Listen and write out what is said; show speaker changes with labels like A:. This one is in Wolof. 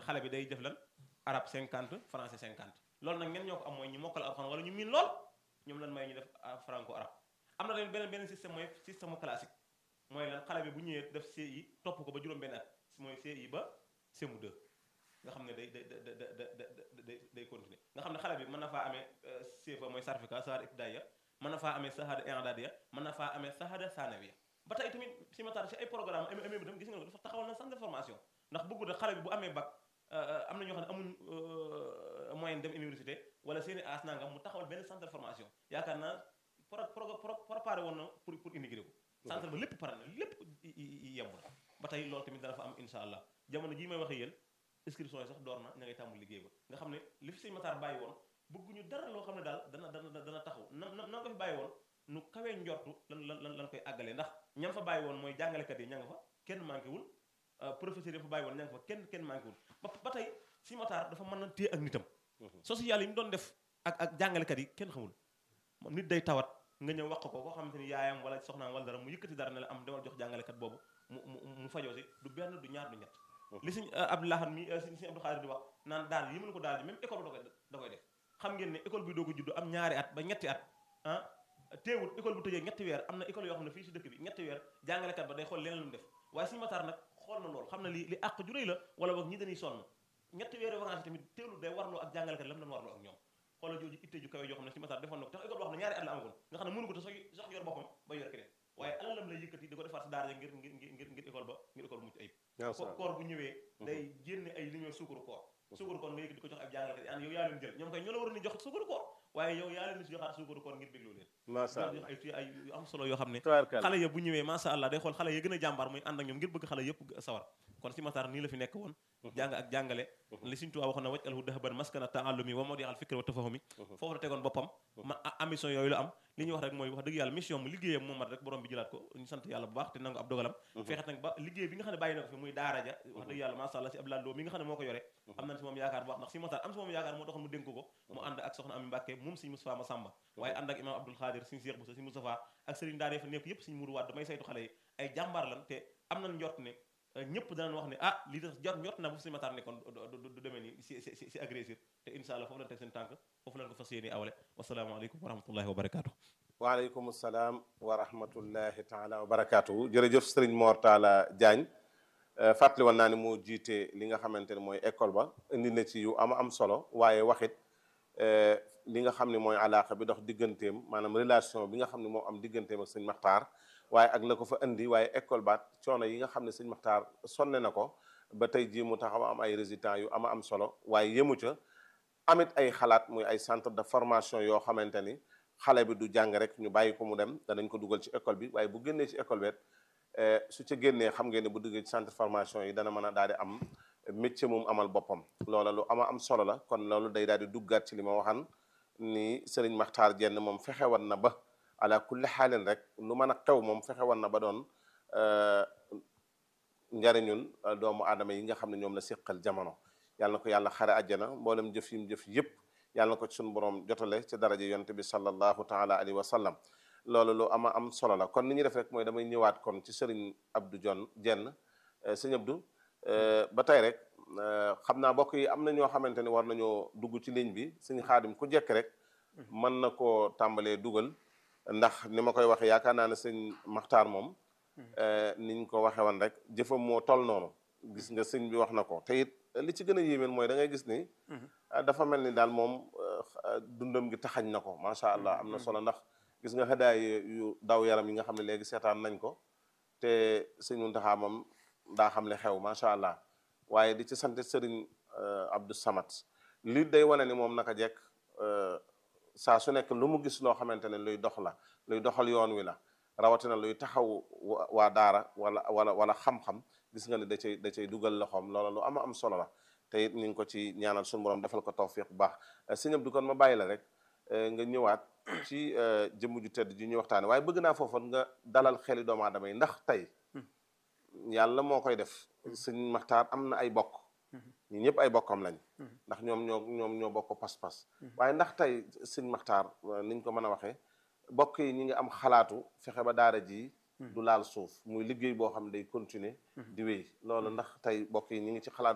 A: xale bi day def lan arabe 50 français 50 loolu nag ñen ñoo ko am mooy ñu mokkal alxuraan wala ñu miin lool ñoom lan may ñu def franco arabe am na tamit beneen beneen système mooy système classique mooy lan xale bi bu ñëwee def CI topp ko ba juróom benn at mooy CI ba CM2 nga xam ne day day day day day continuer nga xam ne xale bi mën na faa amee CFA mooy certificat shahada ibtidaiya mën na faa amee shahada i'dadiya mën na faa amee shahada sanawiya ba tey tamit si matar si ay programme am amee bi tam gis nga dafa taxawal na centre de formation ndax bëggu da xale bi bu amee bac am na ñoo xam ne amuñ moyen dem université wala seeni as nangam mu taxawal benn centre de formation yaakaar naa pro préparé woon na pour pour intégrer ko centre ba lépp pare na lépp yemb na ba tey loolu tamit dana fa am insha allah jamono jii may waxee yéen inscription yi sax door na ña ngay tàmbul liggéey ba nga xam ne li fi sëñ Matar bàyyi woon bëgguñu dara loo xam ne daal dana dana dana taxaw na na na ko fi bàyyi woon nu kawee njortu lan lan lan koy àggalee ndax ñam fa bàyyi woon mooy jàngalekat yi ña nga fa kenn manqué wul professeur yi fa bàyyi woon ña nga fa kenn kenn manqué wul ba ba tey sëñ Matar dafa mën na téye ak nitam social yi mu doon def ak ak jàngalekat yi kenn xamul moom nit day tawat nga ñëw wax ko koo xamante ni yaayam wala soxnaam wala dara mu yëkkati dara ne la am demal jox jàngalekat boobu mu mu mu fajoo si du benn du ñaar du ñett li suñ Abdoulahan mi suñ suñu Abdou Khadir di wax naan daal yi mën ko daal ji même école da koy da koy def xam ngeen ne école bi doo ko juddu am ñaari at ba ñetti at ah teewul école bu tëjee ñetti weer am na école yoo xam ne fii si dëkk bi ñetti weer jàngalekat ba day xool leneen lu mu def waaye suñu mataar nag xool na loolu xam na li li àq ju rëy la wala boog ñi dañuy sonn ñetti weer vacances tamit teewul day warloo ak jàngalekat lam doon warloo ak ñoom xoolal jooju itte ju kawe joo xam ne suñu mataar defoon na ko tax école boo xam ne ñaari at la amagoon nga xam ne mënu ko te sax sax yor boppam ba yor keneen waaye alalam lay yëkkati di ko defaat si daara ngir ngir ngir ngir école ba ngir école bu mucc ayib koor bu ñëwee day génne ay li ñuy suukaru koor suukaru koor nga yëkkati di ko jox ak jàngalekat yi an yow yaa leen jël ñoom kay ñoo la waroon ni jox suukaru koor waaye yow yaa leen si joxaat suukaru koor ngir bégloo leen
B: macha allah
A: ay ay yu am solo yoo xam ne
B: tubaarkalla
A: xale ya bu ñëwee macha allah day xool xale ya gën a jàmbaar muy ànd ak ñoom ngir bëgg xale yëpp sawar kon si matar nii la fi nekk woon jàng ak jàngale li Sëriñ Tuubaa waxoon na waj alhu dahaban maskana taallumi wa mawdi al fikri wa tafahumi foofu la tegoon boppam ma ambition yooyu la am li ñuy wax rek mooy wax dëgg yàlla mission mu liggéeyam moom mat rek borom bi jëlaat ko ñu sant yàlla bu baax te nangu ab dogalam fexe nag ba liggéey bi nga xam ne bàyyi na ko fi muy daara ja wax dëgg yàlla macha allah si Abdoulaye Lo mi nga xam ne moo ko yore am nañ si moom yaakaar bu baax ndax si matar am si moom yaakaar moo taxoon mu dénk ko mu ànd ak soxna Ami Mbàkke moom Sëriñ Moustapha Massamba waaye ànd ak imam Abdoul Khadir Sëriñ Cheikh Boussa Sëriñ Moustapha ak sëriñ daara fa nekk yëpp Sëriñ Mourou Wade damay saytu xale yi ay jàmbaar lan te am nañ njort ne ñëpp danañ wax ne ah lii tax jot njort na bu si matar nekkoon du demee nii si si si agressir te insha allah foofu lañ teg seen tànk foofu lañ ko fas yéene awale wasalaamaaleykum wa rahmatullahi wa barakaatu
B: waaleykum salaam wa rahmatullahi taala wa barakaatu jërëjëf sëriñ Mor Talla Diagne fàttali woon naa ne moo jiite li nga xamante ne mooy école ba indi na ci yu am am solo waaye waxit li nga xam ne mooy alaaka bi dox digganteem maanaam relation bi nga xam ne moo am digganteem ak sëñ Maxtaar waaye ak la ko fa indi waaye école baat coono yi nga xam ne sëñ Maxtaar sonne na ko ba tey jii mu taxaw am ay résultats yu ama am solo waaye yemu ca amit ay xalaat muy ay centre de formation yoo xamante ni xale bi du jàng rek ñu bàyyi ko mu dem danañ ko dugal ci école bi waaye bu génnee ci école bi su ca génnee xam ngeen ne bu duggee ci centre formation yi dana mën a daal di am métier moom amal boppam loola lu ama am solo la kon loolu day daal di duggaat ci li ma waxan ni sëriñ Maxtaar Jenn moom fexe wan na ba ala kulli xaalin rek lu mën a xew moom fexe wan na ba doon njariñul doomu aadama yi nga xam ne ñoom la séqal jamono yàlla na ko yàlla xare àjjana mboolem jëf yim jëf yëpp yàlla na ko ci suñu borom jotale ci daraja yonte bi sallallahu taala alayhi wa sallam loolu lu ama am solo la kon ni ñuy def rek mooy damay ñëwaat kon ci sëriñ Abdou Jon Jenn sëñ Abdou ba tey rek xam naa bokk yi am na ñoo xamante ni war nañoo dugg ci ligne bi sëñ xaadim ku jekk rek mën na koo tàmbalee dugal ndax ni ma koy waxee yaakaar naa ne sëñ Maxtaar moom niñ ko waxee woon rek jëfam moo toll noonu gis nga sëñ bi wax na ko te it li ci gën a yéemeen mooy da ngay gis ni dafa mel ni daal moom dundam gi taxañ na ko macha allah am na solo ndax gis nga xëdaay yu daw yaram yi nga xam ne léegi seetaan nañ ko te sëñ Muntaxa moom daa xam le xew macha allah waaye di ci sant sëriñ Abdou Samad li day wane ni moom naka jekk saa su nekk lu mu gis loo xamante ne luy dox la luy doxal yoon wi la rawatina luy taxaw waa daara wala wala wala xam-xam gis nga ne da cay da cay dugal loxoom loola lu ama am solo la te it ñu ngi ko ci ñaanal suñu borom defal ko tawfiq bu baax sëñ Abdou kon ma bàyyi la rek nga ñëwaat ci jëmm ju tedd ji ñuy waxtaane waaye bëgg naa foofoon nga dalal xeli doomu aadama yi ndax tey yàlla moo koy def sëñ Maxtaar am na ay bokk ñi ñëpp ay bokkam lañ ndax ñoom ñoo ñoom ñoo bokk pas-pas waaye ndax tey sëñ Maxtaar niñ ko mën a waxee bokk yi ñi ngi am xalaatu fexe ba daara ji du laal suuf muy liggéey boo xam ne day continuer di wéy loolu ndax tey bokk yi ñi ngi ci xalaat